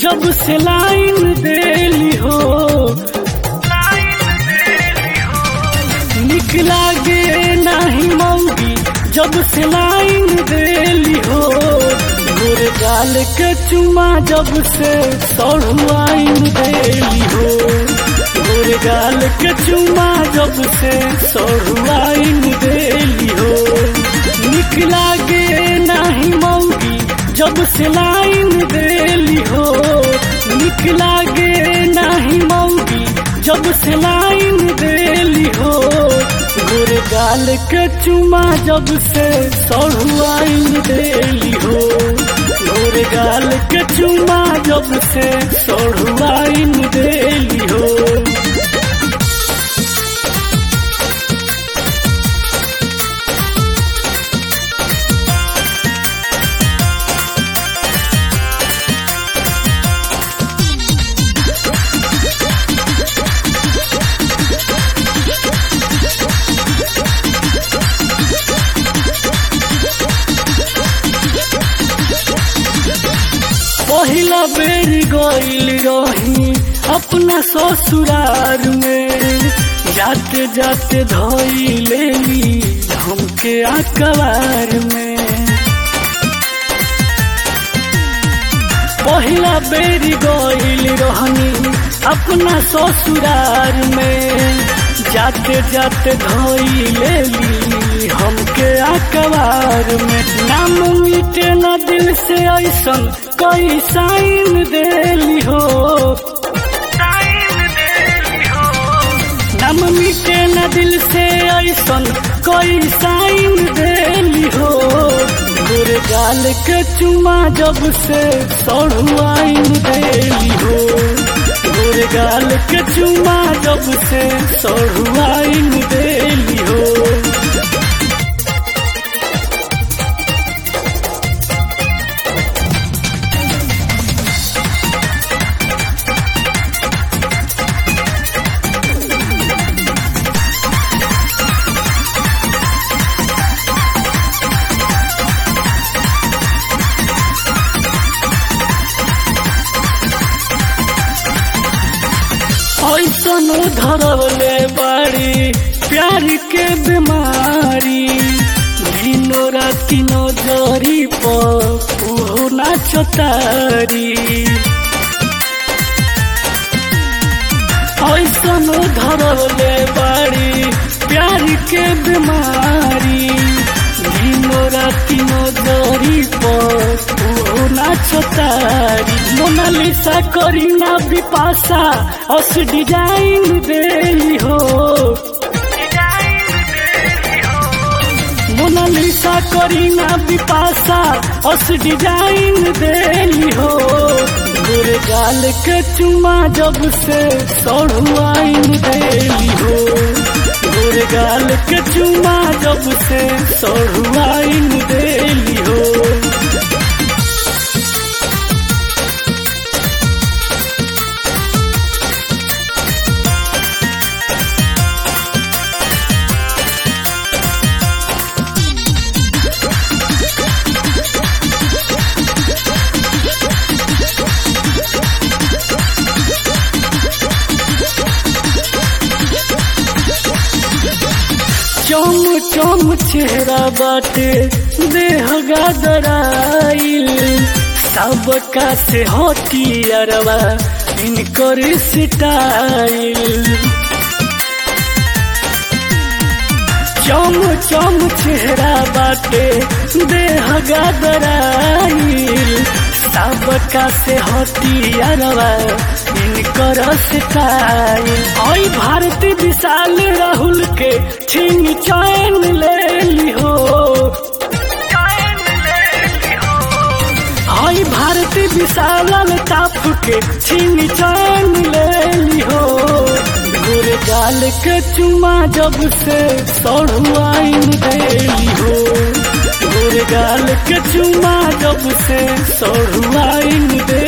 जब से लाइन देली हो निक लागे नाही मौगी जब से लाइन देली हो गोर गाल के चुमा जब से सड़ुआइन देली हो गोर गाल के चुमा जब से सड़ुआइन देली हो निक लागे नाही मौगी जब से लाइन देली हो निक लागे नाही मौगी जब से लाइन देली हो गोर गाल के चुमा जब से सड़ुआइन देली हो गोर गाल के चुमा जब से सड़ुआइन देली हो पहिला बेर गईल रही अपना ससुरार में जाते जाते धोई लेली हमके अखबार में पहिला बेर गईल रहनी अपना ससुरार में जाते जाते धोई लेली हमके अखबार में नाम मिटे न दिल से ऐसन कोई साइन देली हो नाम मिटे न दिल से ऐसन कोई साइन देली हो गोर गाल के चुमा जब से सड़ुआइन देली हो गोर गाल के चुमा जब से सड़ुआइन देली हो ऐसन धरवले बाड़ी प्यार के बीमारी दिनो राति नजरी पर उहो नाचतारी ऐसन धरवले बाड़ी प्यार के बीमारी दिनो राति नजरी पर उहो नाचतारी मोनालिसा करीना बिपाशा अस डिजाइन देली हो मोनालिसा करीना बिपाशा अस डिजाइन देली हो गोर गाल के चुमा जब से सड़ुआइन देली हो गोर गाल के चुमा जब से सड़ुआइन देली हो चम चम चेहरा बाटे देह गादराइल सबका से हटियारवा इनकर स्टाइल चम चम चेहरा बाटे देह गादराइल सबका से हटियारवा इनकर स्टाइल आई भारती विशाल राहुल के छीन चैन ले ली हो आई भारती विशाल ताप के छीन चैन ले ली हो गोर गाल के चुमा जब से सड़ुआइन देली हो गोर गाल के चुमा जब से सड़ुआइन दे